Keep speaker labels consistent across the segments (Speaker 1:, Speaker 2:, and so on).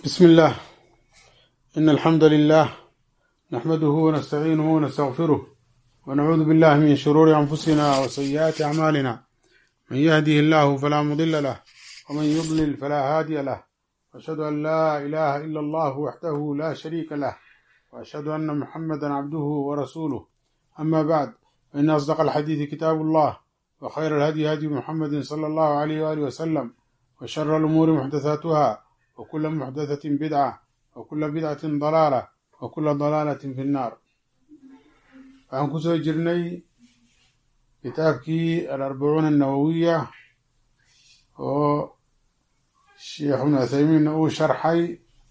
Speaker 1: بسم الله إن الحمد لله نحمده ونستعينه ونستغفره ونعوذ بالله من شرور أنفسنا وسيئات أعمالنا من يهده الله فلا مضل له ومن يضلل فلا هادي له وأشهد أن لا إله إلا الله وحده لا شريك له وأشهد أن محمدا عبده ورسوله أما بعد فإن أصدق الحديث كتاب الله وخير الهدي هدي محمد صلى الله عليه وآله وسلم وشر الأمور محدثاتها وكل محدثة بدعة وكل بدعة ضلالة وكل ضلالة في النار waxaan kusoo jirnay kitaabkii alarbacuuna annawowiya oo sheekh ibnu uthaymiinna uu sharxay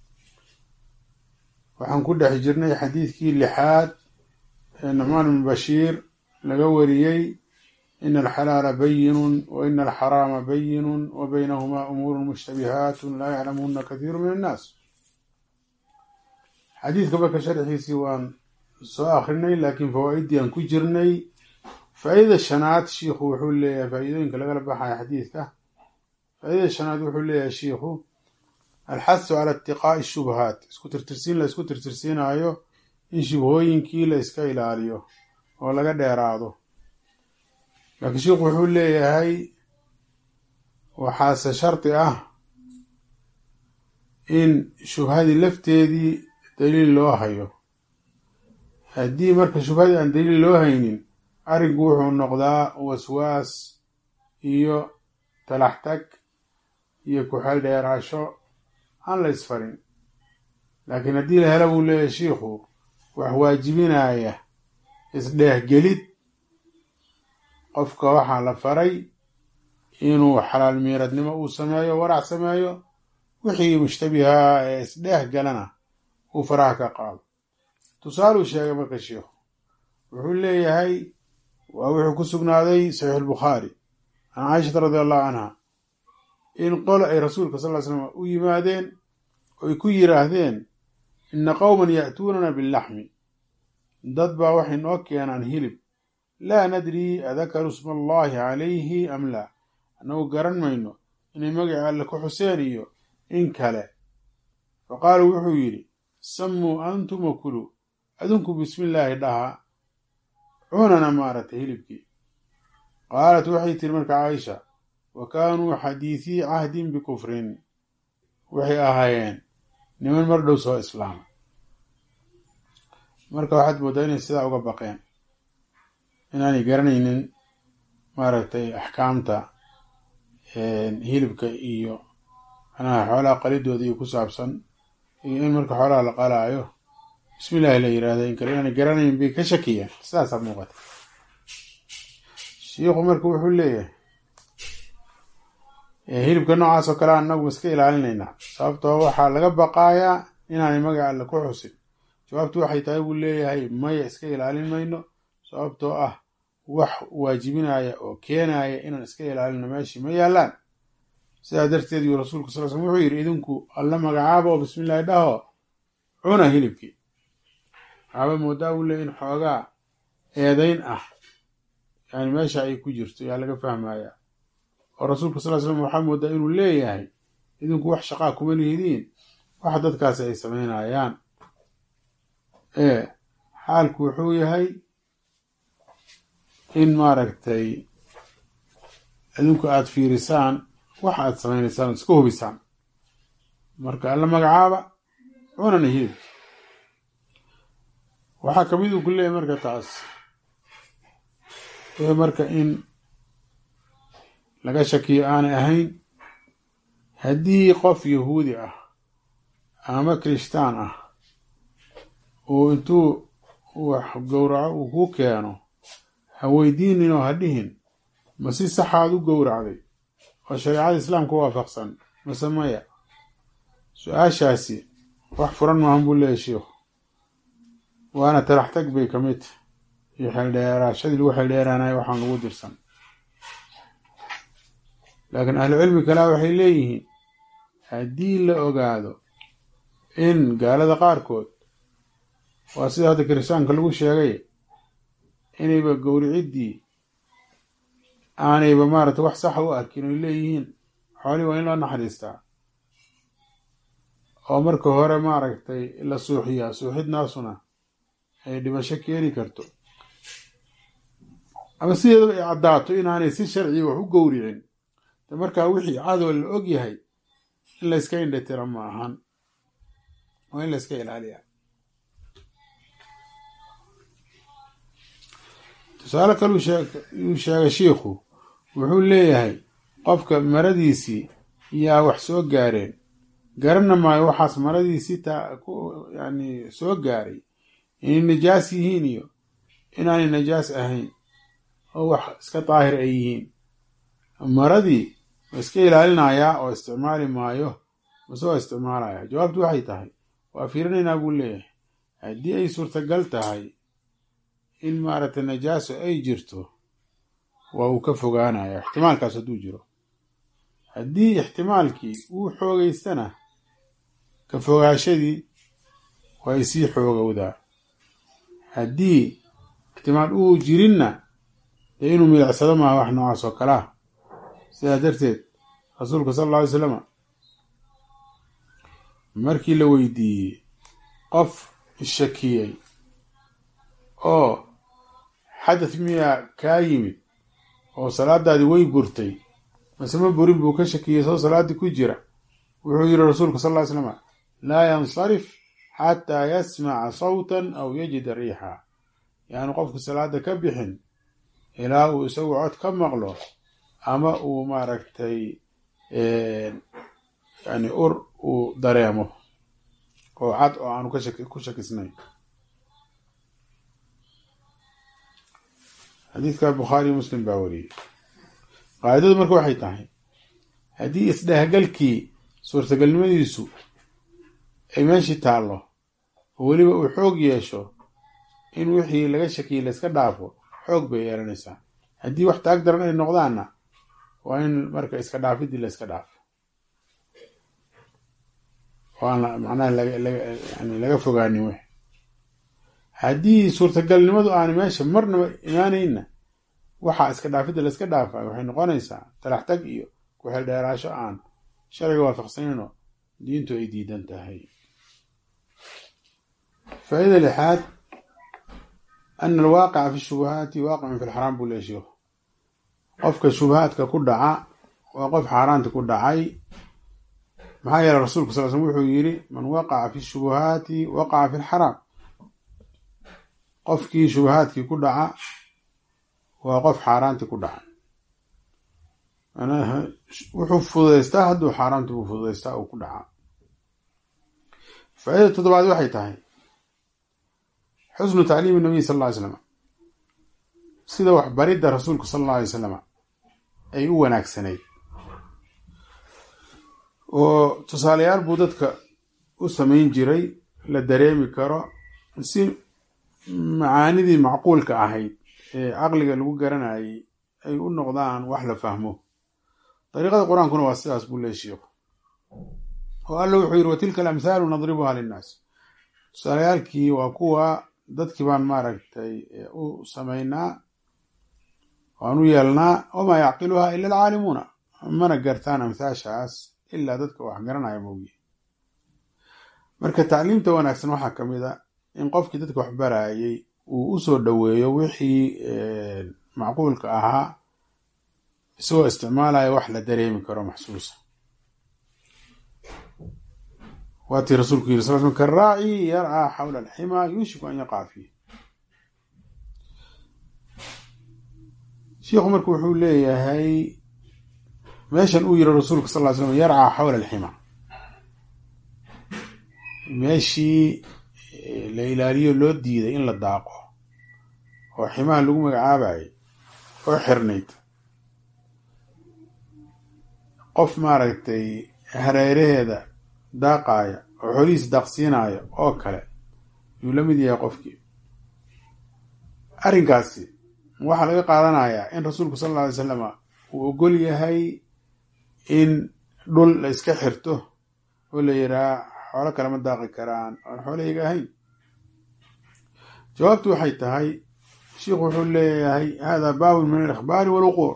Speaker 1: waxaan ku dhex jirnay xadiidkii lixaad ee nucmaan ibnu bashiir laga wariyey ina alxalaala bayinun wa ina alxaraama bayinun wa baynahumaa umuurun mushtabihaatun laa yaclamuhuna kathiiru min annaas xadiidka marka sharxiisii waan soo akrinay laakiin fawaa'iddii aan ku jirnay faa'iidada shanaad shiikhu wuxuu leeyahay faa'iidooyinka lagala baxaya xadiidka faa'iidada shanaad wuxuu leeyahay shiikhu alxasu cala itiqaa'i shubhaat isku tirtirsiin la isku tirtirsiinaayo in shubhooyinkii la iska ilaaliyo oo laga dheeraado laakiin shiikhu wuxuu leeyahay waxaase shardi ah in shubhadii lafteedii daliil loo hayo haddii marka shubhadii aan daliil loo haynin arrinku wuxuu noqdaa waswaas iyo talaxtag iyo ku-xeel dheeraasho aan la isfarin laakiin haddii la helo buu leeyahay shiikhu wax waajibinaya isdheehgelid qofka waxaa la faray inuu xalaal miiradnimo uu sameeyo warac sameeyo wixii mushtabihaa ee isdheeh galana uu faraha ka qaado tusaaluu sheegay marka sheikhu wuxuu leeyahay waa wuxuu ku sugnaaday saxiix albukhaari can caishata radi allahu canha in qolo ay rasuulka sal ly slam u yimaadeen oy ku yiraahdeen ina qowman ya'tuunana billaxmi dad baa waxay noo keenaan hilib laa nadrii adakaru sma allahi calayhi am laa annagu garan mayno inay magaca alle ku xuseen iyo in kale fa qaaluu wuxuu yidhi sammuu antum wa kuluu adinku bismillaahi dhaha cunana maaragtay hilibkii qaalat waxay tiri marka caaisha wa kaanuu xadiisii cahdin bikufrin waxay ahaayeen niman mar dhow soo islaama marka waxaad mooddaa inay sidaa uga baqeen inaanay garanaynin maaragtay axkaamta hilibka iyo manaha xoolaha qalidooda iyo ku saabsan iyo in marka xoolaha la qalaayo bismillahi la yirahda in kale inaanay garanayn bay ka shakiyeen sidaasaa muuqata shiikhu marka wuxuu leeyahay hilibka noocaas oo kale anagu iska ilaalinaynaa sababtoo waxaa laga baqaayaa inaanay magaca alle ku xusin jawaabtu waxay tahay buu leeyahay maya iska ilaalin mayno sababtoo ah wax waajibinaya oo keenaya inaan iska ilaalino meeshii ma yaalaan sidaa darteed yuu rasuulku sal slm wuxuu yidhi idinku alla magacaaba oo bismillahi dhaho cuna hilibkii waxaaba moodaa buu leeyahy in xoogaa eedayn ah yani meesha ay ku jirto yaa laga fahmayaa oo rasuulka sal slam waxaa moodaa inuu leeyahay idinku wax shaqaa kuma lihidiin wax dadkaasi ay samaynayaan ee xaalku wuxuu yahay in maaragtay idinku aada fiirisaan wax aad samaynaysaan ood iska hubisaan marka alla magacaaba cunana hilibki waxaa kamid uu ku leeyahay marka taas wixii marka in laga shakiyo aanay ahayn haddii qof yahuudi ah ama kirishtaan ah uu intuu wax gowraco uu ku keeno ha weydiinin oo ha dhihin ma si saxaad u gowracday oo shareecada islaamka waafaqsan mase maya su-aashaasi wax furan maahan buu leeyahy shiikhu waana talaxtag bay ka mid iyo xeeldheeraashadii lagu xeeldheeraanayo waxaan lagu dirsan laakiin ahlucilmi kalea waxay leeyihiin haddii la ogaado in gaalada qaarkood waa sida hadda kiristaanka lagu sheegay inayba gowriciddii aanayba maaragtay wax saxa u arkin oy leeyihiin xoolii waa in loo naxariistaa oo marka hore maaragtay la suuxiyaa suuxidnaasuna ay dhimasho keeni karto ama sideedaba ay caddaato inaanay si sharciga wax u gowricin de markaa wixii cadow la og yahay in layska indhatira ma ahan waa in layska ilaaliya tusaale kale uu sheegay shiikhu wuxuu leeyahay qofka maradiisii yaa wax soo gaareen garana maayo waxaas maradiisii taa ku yani soo gaaray inay najaas yihiin iyo inaanay najaas ahayn oo wax iska daahir ay yihiin maradii ma iska ilaalinayaa oo isticmaali maayo mase waa isticmaalaya jawaabtu waxay tahay waa fiirinaynaa buu leeyahay haddii ay suurtagal tahay in maaragtay najaaso ay jirto waa uu ka fogaanaya ixtimaalkaas hadduu jiro haddii ixtimaalkii uu xoogaystana ka fogaashadii waa ay sii xoogowdaa haddii ixtimaal uu jirinna dee inuu milicsado maaha wax noocaas oo kale ah sidaa darteed rasuulka sala alla alay slama markii la weydiiyey qof ishakiyey oo xadath miyaa kaa yimid oo salaadaadii way burtay mase ma burin buu ka shakiyey soo salaaddii ku jira wuxuu yidhi rasuulka sal ly slama laa yansarif xataa yasmaca sawtan aw yajida riixa yaani qofku salaada ka bixin ilaa uu isagu cod ka maqlo ama uu maaragtay yani ur uu dareemo oo cad oo aanu ku shakisnayn xadiidka bukhaariyo muslim baa wariyey qaacidadu marka waxay tahay haddii isdhehgalkii suurtagalnimadiisu ay meeshii taallo oo weliba uu xoog yeesho in wixii laga shakiyey layska dhaafo xoog bay yeelanaysaa haddii wax taag daran ay noqdaanna waa in marka iska dhaafidii layska dhaafo oo aan macnaha yani laga fogaanin w haddii suurtagalnimadu aana meesha marnaba imaanayna waxaa iska dhaafidda layska dhaafayo waxay noqonaysaa talax tag iyo ku-xeel dheeraasho aan sharciga waafaqsanayno diintu ay diidan tahay faaida lixaad ana alwaaqica fi shubuhaati waaqicun fi lxaraam buu leey sheikhu qofka shubahaadka ku dhaca waa qof xaaraanta ku dhacay maxaa yeele rasuulku sal slm wuxuu yidhi man waqaca fi shubuhaati waqaca fi lxaraam qofkii shubahaadkii ku dhaca waa qof xaaraantii ku dhaca manaha wuxuu fududaystaa hadduu xaaraanti buu fududaystaa uu ku dhacaa faaidada toddobaad waxay tahay xusnu tacliimi nabiy sal alla ly slam sida waxbaridda rasuulku sala alla alay slam ay u wanaagsanayd oo tusaalayaal buu dadka u samayn jiray la dareemi karo si macaanidii macquulka ahayd ee caqliga lagu garanayay ay u noqdaan wax la fahmo dariiqada qur-aankuna waa sidaas buu leey sheikhu oo alla wuxuu yidhi watilka alamthaalu nadribuha linnaas tusaalayaalkii waa kuwa dadkii baan maaragtay u samaynaa waan u yeelnaa wamaa yacqiluha ila alcaalimuuna mana gartaan amthaashaas ilaa dadka wax garanaya moogiye marka tacliimta wanaagsan waxaa ka mid a in qofkii dadka wax barayay uu usoo dhoweeyo wixii macquulka ahaa isagoo isticmaalaya wax la dareemi karo maxsuusa waatii rasuulku yiri sal sl karaaci yarcaa xawla alximaa yuushiku an yaqaca fiih shiikhu marka wuxuu leeyahay meeshan uu yiri rasuulka sal ly slam yarcaa xawla alximaa meeshii la ilaaliyo loo diiday in la daaqo oo ximaha lagu magacaabayay oo xirnayd qof maaragtay hareeraheeda daaqaaya oo xolihiis daaqsiinaya oo kale yuu la mid yahay qofkii arrinkaasi waxaa laga qaadanayaa in rasuulku sal alla alay salama uu ogol yahay in dhul la iska xirto oo la yiraa xoolo kalema daaqi karaan oon xoolahayga ahayn jawaabtu waxay tahay sheikhu wuxuu leeyahay hada baabun min alikhbaari walwuquuc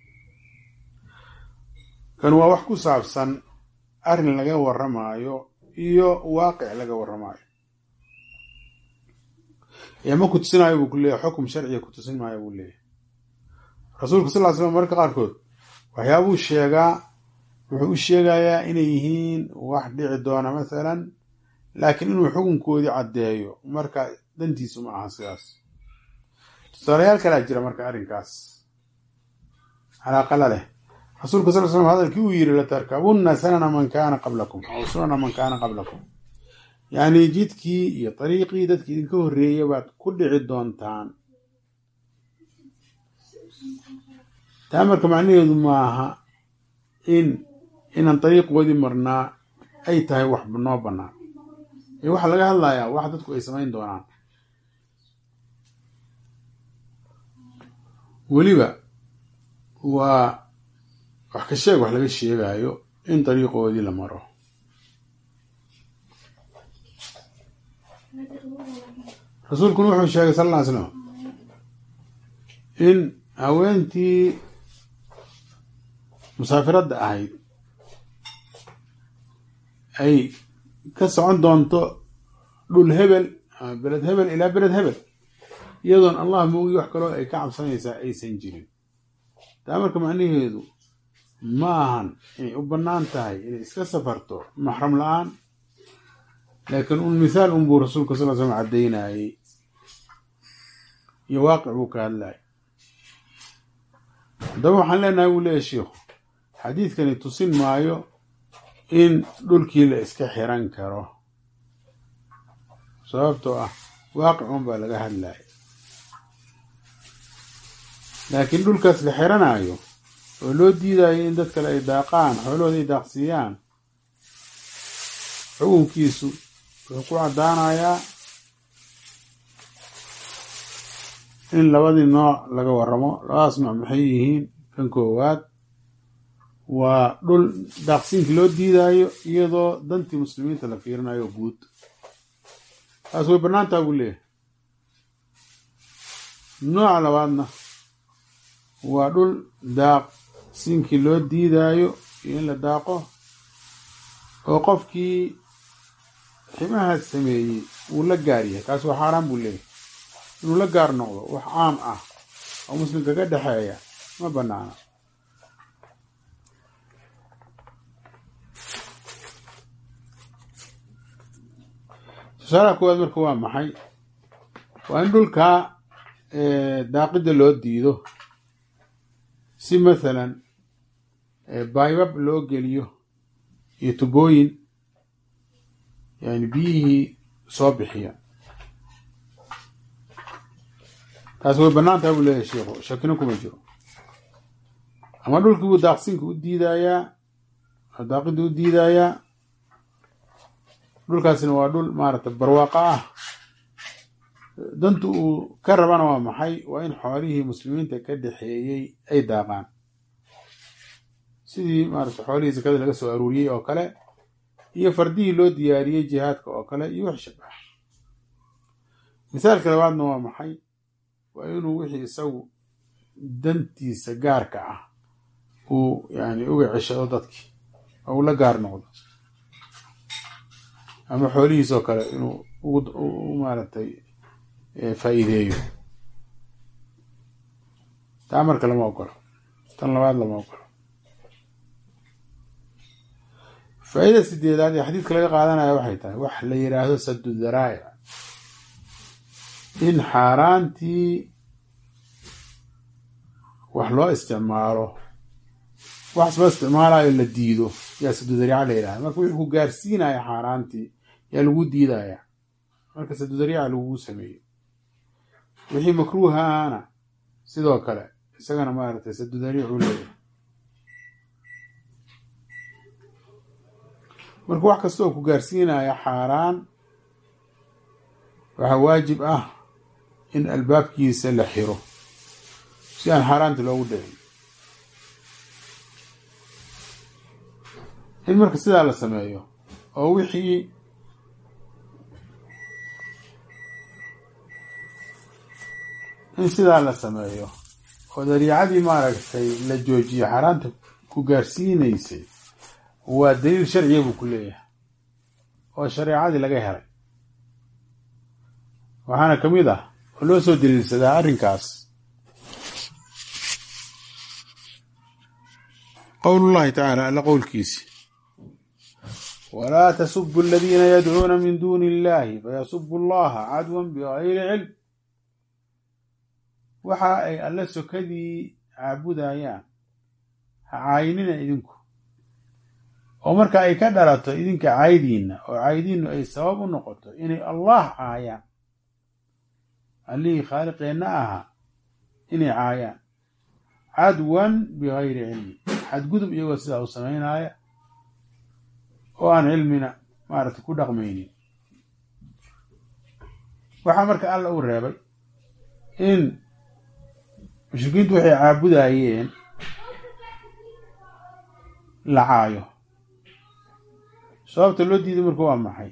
Speaker 1: kan waa wax ku saabsan arrin laga warramaayo iyo waaqic laga warramaayo ee ma ku tusinaayo buu ku leeyahy xukum sharciga ku tusin maayo buu leeyahy rasuulku sal ly slam mararka qaarkood waxyaabuu sheegaa wuxuu u sheegayaa inay yihiin wax dhici doona masalan laakiin inuu xukunkoodii caddeeyo marka dantiisu ma aha sidaas tusaalayaal kalaa jira marka arrinkaas calaaqala leh rasuulku sal slam hadalkii uu yidhi latarkabunna sanana man kaana qablakum aw sunana man kaana qablakum yacni jidkii iyo dariiqii dadki idinka horreeyay baad ku dhici doontaan taa marka macnaheedu maaha in inaan dariiqoodii marnaa ay tahay wax noo bannaan ee waxaa laga hadlayaa wax dadku ay samayn doonaan weliba waa wax ka sheeg wax laga sheegaayo in dariiqoodii la maro rasuulkuna wuxuu sheegay sal alla ly slam in haweentii musaafiradda ahayd ay ka socon doonto dhul hebel ama beled hebel ilaa beled hebel iyadoon allah moogi wax kaloo ay ka cabsanaysaa aysan jirin taa marka macnaheedu ma ahan inay u bannaan tahay inay iska safarto maxram la-aan laakiin un mithaal un buu rasuulka sal l slam caddaynayey iyo waaqic buu ka hadlayay haddaba waxaan leenahay buu leeyahy sheikhu xadiidkani tusin maayo in dhulkii la iska xiran karo sababtoo ah waaqicun baa laga hadlaya laakiin dhulkaas la xiranayo oo loo diidayo in dad kale ay daaqaan xoolahooda ay daaqsiiyaan xukunkiisu wuxuu ku caddaanayaa in labadii nooc laga warramo labadaas nooc maxay yihiin kan koowaad waa dhul daaqsiinkii loo diidaayo iyadoo dantii muslimiinta la fiirinayo guud taas way bannaantaa buu leeyahay nooca labaadna waa dhul daaqsiinkii loo diidaayo iyo in la daaqo oo qofkii ximahaas sameeyey wuu la gaar yahay kaas waa xaaraan buu leeyahay inuu la gaar noqdo wax caam ah oo muslimka ka dhexeeya ma bannaana tusaalaha koowaad marka waa maxay waa in dhulkaa daaqidda loo diido si mathalan baybab loo geliyo iyo tubooyin yani biyihii soo bixiya taas way bannaan tahay buu leeyahay sheikhu shakino kuma jiro ama dhulkii buu daaqsinka u diidayaa daaqidda u diidayaa dhulkaasina waa dhul maaragtay barwaaqo ah dantu uu ka rabana waa maxay waa in xoolihii muslimiinta ka dhexeeyey ay daaqaan sidii maaragtay xoolihii sakada laga soo aruuriyey oo kale iyo fardihii loo diyaariyey jihaadka oo kale iyo wax shabah misaalka labaadna waa maxay waa inuu wixii isagu dantiisa gaarka ah uu yani uga ceshado dadkii oo uu la gaar noqdo ama xoolihiisoo kale inuu u maaragtay faa'iideeyo taa marka lama ogolo tan labaad lama ogolo faa'ida sideedaad ee xadiidka laga qaadanaya waxay tahay wax la yidhaahdo sadu daraa'ic in xaaraantii wax loo isticmaalo wax loo isticmaalayo la diido yaa sadu dariica la yidhahda marka wixii ku gaarsiinaya xaaraantii yaa lagu diidaya marka sadu dariica lagugu sameeyo wixii makruuha ahana sidoo kale isagana maaragtay sadu dariicuu leeyahay marka wax kasta oo ku gaarsiinaya xaaraan waxaa waajib ah in albaabkiisa la xiro si aan xaaraanta loogu dhicin in marka sidaa la sameeyo oo wixii in sidaa la sameeyo oo dariicadii maaragtay la joojiyo xaaraanta ku gaarsiinaysay waa daliil sharciya buu ku leeyahay oo shareecadii laga helay waxaana ka mid ah oo loo soo daliilsadaa arrinkaas qowlullahi tacaala alla qowlkiisi walaa tasubu aladiina yadcuuna min duuni illahi fayasubu allaha cadwan bigayri cilm waxa ay alle sokadii caabudayaan ha caayinina idinku oo marka ay ka dhalato idinka caydiinna oo caydiinnu ay sabab u noqoto inay allah caayaan allihii khaaliqeenna ahaa inay caayaan cadwan bigayri cilmi xadgudub iyagoo sidaa u samaynaaya oo aan cilmina maaragtay ku dhaqmaynin waxaa marka alla uu reebay in mushrikiintu waxay caabudayeen la caayo sababta loo diiday marka waa maxay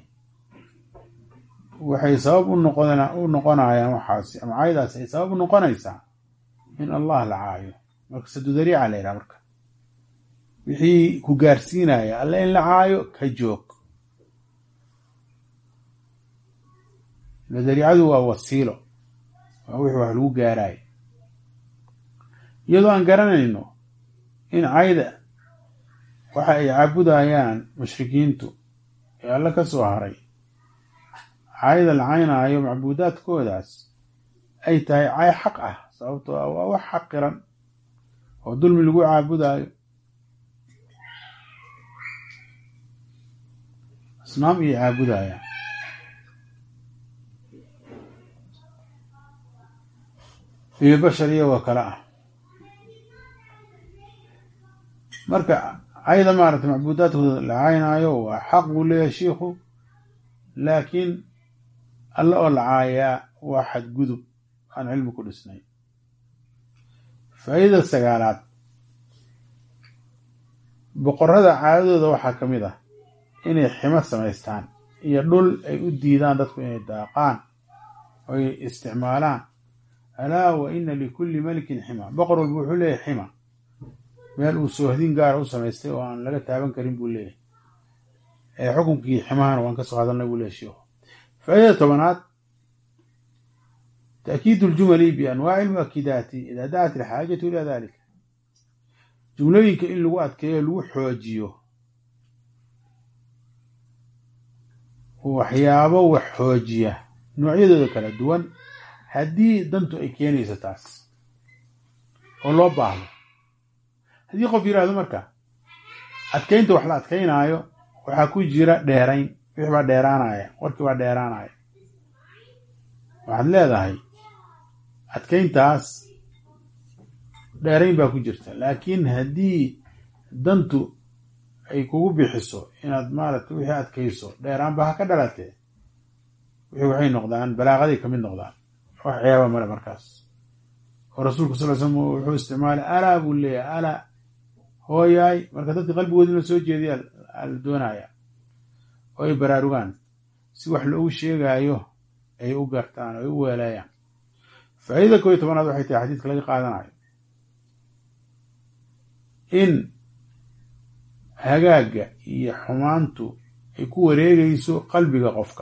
Speaker 1: waxay sabab u noqon u noqonayaan waxaasi ama caayadaasi ay sabab u noqonaysaa in allah la caayo marka sadudariica la yidhaha marka wixii ku gaarsiinaya alle in la caayo ka joog dariicadu waa wasiilo waa wixii wax lagu gaaraayo iyadoo aan garanayno in cayda waxa ay caabudayaan mushrikiintu ee alle ka soo haray cayda la caynaayo macbuudaadkoodaas ay tahay cay xaq ah sababtoo ah waa wax xaqiran oo dulmi lagu caabudaayo asnaam iyo caabudayaan iyo bashar iyagoo kale ah marka cayda maaragtay macbuudaadkooda la caynaayo waa xaq buu leeyahay shiikhu laakiin alle oo la caayaa waa xadgudub aan cilmi ku dhisnay faa'iidada sagaalaad boqorada caadadooda waxaa ka mid ah inay ximo samaystaan iyo dhul ay u diidaan dadku inay daaqaan oy isticmaalaan alaa wa ina likulli melikin xima boqor walba wuxuu leeyahay xima meel uu soohdin gaara u samaystay oo aan laga taaban karin buu leeyahay ee xukunkii ximahana waan ka soo hadalnay buu leeyahy sheikhu faa'iidada tobanaad تأكيد الجمل بأنواع المؤكدات إذا دعت الحاجة إلى ذلك jumlooyinka in lagu adkeeyo lagu xoojiyo waxyaabo wax xoojiya noocyadooda kala duwan haddii dantu ay keenayso taas oo loo baahdo haddii qof yidhaahdo marka adkaynta wax la adkaynaayo waxaa ku jira dheerayn wix baa dheeraanaya warkii baa dheeraanaya waxaad leedahay adkayntaas dheerayn baa ku jirta laakiin haddii dantu ay kugu bixiso inaad maaragtay wixii adkayso dheeraanba ha ka dhalatee wixii waxay noqdaan balaaqaday kamid noqdaan wax ceeba male markaas oo rasuulku sal l slam wuxuu isticmaalay alaa buu leeyahay alaa hooyaay marka dadka qalbigoodi in la soo jeediya la doonaya oo ay baraarugaan si wax loogu sheegaayo ay u gartaan oo ay u weelaayaan faa'iidada koo iyo tobanaad waxay tahay xadiidka laga qaadanayo in hagaagga iyo xumaantu ay ku wareegayso qalbiga qofka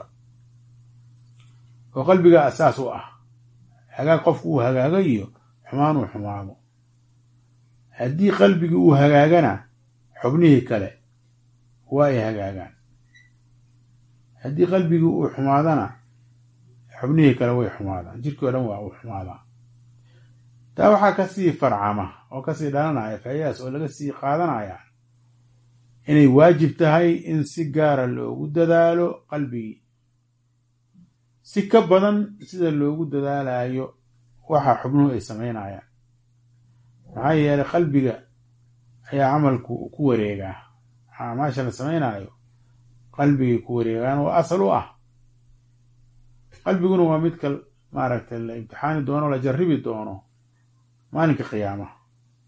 Speaker 1: oo qalbiga asaas u ah hagaag qofku uu hagaago iyo xumaan uu xumaado haddii qalbigii uu hagaagana xubnihii kale waa ay hagaagaan haddii qalbigii uu xumaadana xubnihii kale way xumaadaan jirkii o dhan waa uu xumaadaa taa waxaa kasii farcama oo kasii dhalanaya faa'iidaas oo laga sii qaadanaya inay waajib tahay in si gaara loogu dadaalo qalbigii si ka badan sida loogu dadaalayo waxa xubnuhu ay samaynayaan maxaa yeelay qalbiga ayaa camalku ku wareegaa acmaasha la samaynayo qalbigay ku wareegaan oo asal u ah qalbiguna waa midka maaragtay la imtixaani doono la jarribi doono maalinka qiyaamaha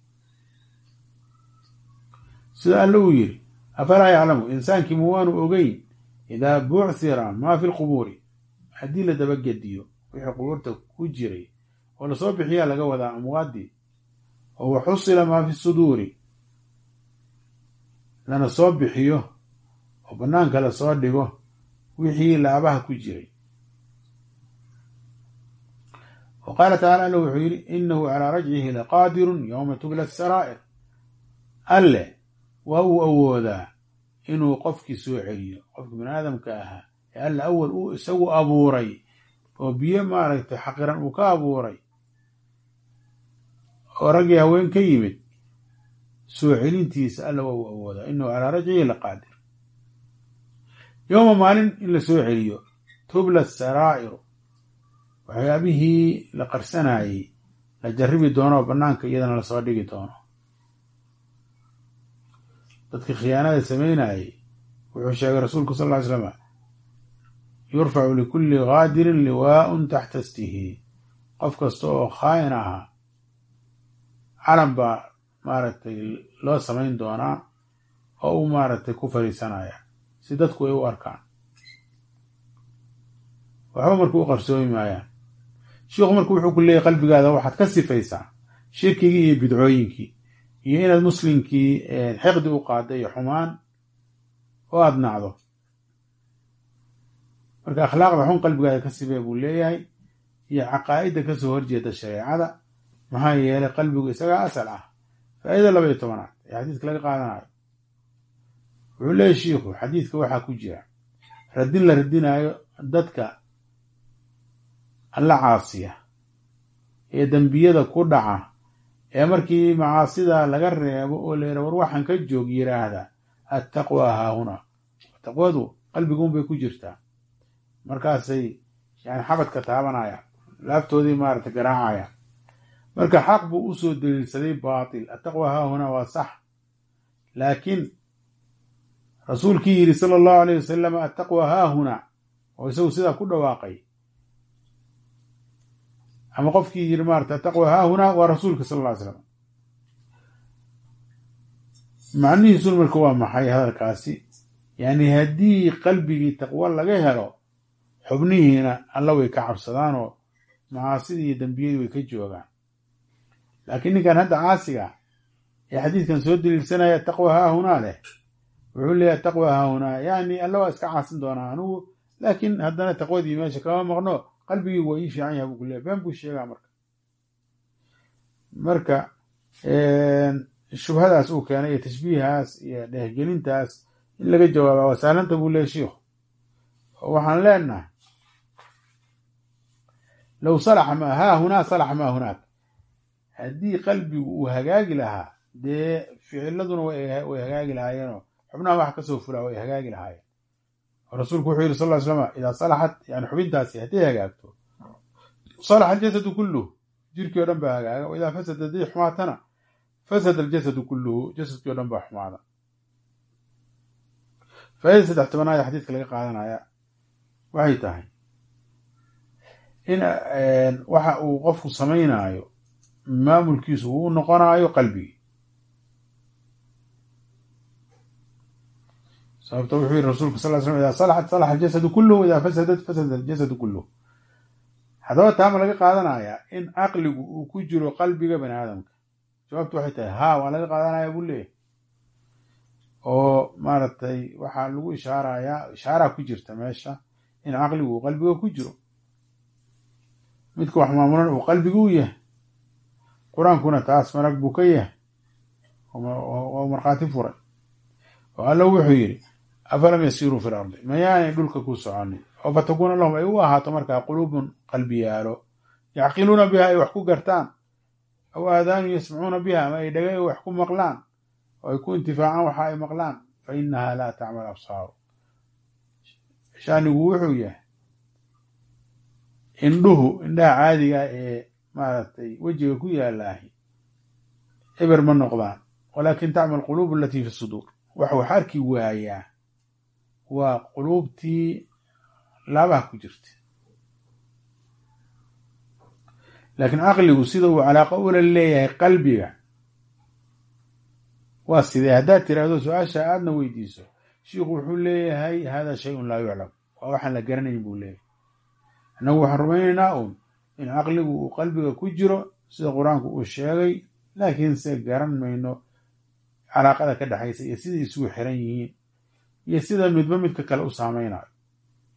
Speaker 1: sida alle uu yidhi afalaa yaclamu insaankii mu waanu ogeyn idaa buchira maa fi lqubuuri haddii la dabagediyo wixii qubuurta ku jiray oo lasoo bixiyaa laga wadaa amwaadii oo waxusila maa fi suduuri lana soo bixiyo oo bannaanka lasoo dhigo wixii laabaha ku jiray wa qaala tacala alla wuxuu yidhi inahu calaa rajcihi laqaadirun yowma tubla asaraa'ir alle waa uu awoodaa inuu qofkii soo celiyo qofkii bini aadamka ahaa ee alla awal uu isagu abuuray oo biyo maaragtay xaqiran uu ka abuuray oo raggii haween ka yimid soo celintiisa alla waa uu awoodaa inahu calaa rajcihi laqaadir yowma maalin in la soo celiyo tubla saraa'iru waxyaabihii la qarsanayey la jarribi doono oo bannaanka iyadana lasoo dhigi doono dadkii khiyaanada samaynayey wuxuu sheegay rasuulku sal ly slama yurfacu likulli gaadirin liwaa'un taxta stihi qof kasta oo khaayin ahaa calan baa maaragtay loo samayn doonaa oo uu maaragtay ku fadhiisanaya si dadku ay u arkaan waxba marka u qarsoomi maayaan sheikhu marka wuxuu ku leeyahy qalbigaada waxaad ka sifaysaa shirkigii iyo bidcooyinkii iyo inaad muslimkii xiqdi u qaaday iyo xumaan oo aada nacdo marka akhlaaqda xun qalbigaada ka sifee buu leeyahay iyo caqaa'idda kasoo horjeeda shareecada maxaa yeelay qalbigu isagaa asal ah faa'iida laba iyo tobanaad ee xadiiska laga qaadanayo wuxuu leeyahy shiikhu xadiidka waxaa ku jira radin la radinaayo dadka alla caasiya ee dembiyada ku dhaca ee markii macaasida laga reebo oo layidha war waxaan ka joog yiraahda attaqwa haahuna taqwadu qalbiguunbay ku jirtaa markaasay yani xabadka taabanayaan laabtoodii maarata garaacayaan marka xaq buu usoo daliilsaday baatil attaqwa haahuna waa sax laakiin rasuulkii yidhi sala allahu alayh wasalam attaqwa haahuna oo isagu sidaa ku dhawaaqay ama qofkii yidhi maarata attaqwa haahuna waa rasuulka sal lla ly slam macnihiisuna marka waa maxay hadalkaasi yani haddii qalbigii taqwo laga helo xubnihiina alla way ka cabsadaanoo macaasidii iyo dembiyadii way ka joogaan laakiin ninkan hadda caasiga ee xadiidkan soo daliilsanaya taqwa haahunaa leh wuxuu leeyahy taqwa haahunaa yani alla waa iska caasin doonaa anigu laakiin haddana taqwadii meesha kama maqno qalbigii waa ii fiican yaha buu ku leeyahy been buu sheegaa marka marka shubhadaas uu keenay iyo tashbiihaas iyo dhehgelintaas in laga jawaaba waa sahlanta buu leeyahy shiikhu oo waxaan leenahay low salaxa maa haahunaa salaxa maa hunaak haddii qalbigu uu hagaagi lahaa dee ficiladuna way hagaagi lahaayeenoo xubnaha wax kasoo fulaa way hagaagi lahaayeen rasuulku wuxuu yidhi sal ly slama idaa salaxat yani xubintaasi hadday hagaagto salaxa aljasadu kulluh jirkii o dhan baa hagaaga wa idaa fasada hadday xumaatana fasada aljasadu kulluhu jasadkii o dhan baa xumaada faa'ida saddex tobanaad xadiidka laga qaadanaya waxay tahay in waxa uu qofku samaynaayo maamulkiisu uu noqonaayo qalbigii sababto wuxuu yihi rasulku sal slam idaa salaxat salaxa aljasadu kulluhu idaa fasadat fasada aljasadu kulluhu haddaba taama laga qaadanayaa in caqligu uu ku jiro qalbiga bani aadamka jawaabtu waxay tahay haa waa laga qaadanaya buu leeyahy oo maaragtay waxaa lagu ishaarayaa ishaaraa ku jirta meesha in caqligu uu qalbiga ku jiro midka wax maamulan uu qalbigu u yahay qur-aankuna taas marag buu ka yahay oo markhaati furay oo alla wuxuu yidhi afalam yasiiruu fi lardi mayaanay dhulka ku soconin oo fatakuuna lahum ay u ahaato markaa quluubun qalbiyaalo yacqiluuna biha ay wax ku gartaan aw aadaanu yasmacuuna biha ama ay dhagay wax ku maqlaan oo ay ku intifaacaan waxa ay maqlaan fa inaha laa tacmal absaaru shaanigu wuxuu yahay indhuhu indhaha caadiga ee maaragtay wejiga ku yaalaahi eber ma noqdaan walaakin tacmal quluub alatii fi suduur wax wax arki waayaa waa quluubtii laabaha ku jirta laakiin caqligu sida uu calaaqo ula leeyahay qalbiga waa sidee haddaad tiraahdo su-aasha aadna weydiiso shiikhu wuxuu leeyahay hada shayun laa yuclam waa waxaan la garanayn buu leeyahay annagu waxaan rumaynaynaa uun in caqligu uu qalbiga ku jiro sida qur-aanku uu sheegay laakiinse garan mayno calaaqada ka dhexaysa iyo siday isugu xiran yihiin iyo sida midba midka kale u saameynayo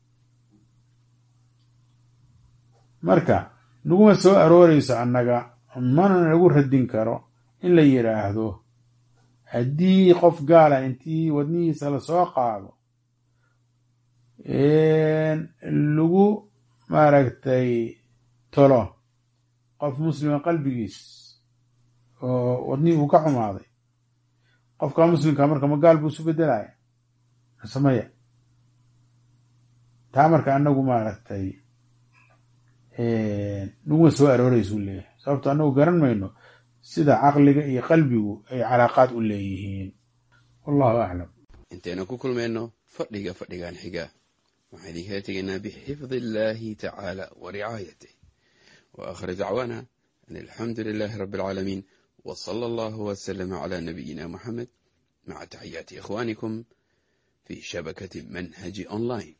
Speaker 1: marka naguma soo arooreyso annaga mana nagu radin karo in la yidhaahdo haddii qof gaala intii wadnihiisa lasoo qaado lagu maaragtay tolo qof muslima qalbigiis oo wadnihii uu ka xumaaday qofka muslimka marka ma gaal buu isu bedelaya samaya taa marka anagu maaragtay naguma soo arooreysa u leeyahay sababto anagu garan mayno sida caqliga iyo qalbigu ay calaaqaad u leeyihiin wallahu aclam
Speaker 2: intaynu ku kulmayno fadhiga fadhigan xiga waxaan idinkala tegaynaa bixifdi illaahi tacaala wa ricaayatih wa aakhir dacwaana an alxamdu lilaahi rabbi alcaalamiin wa sala allahu wasalama calaa nabiyina muxamed maca taxiyaati ikhwaanikum fi shabakati manhaji online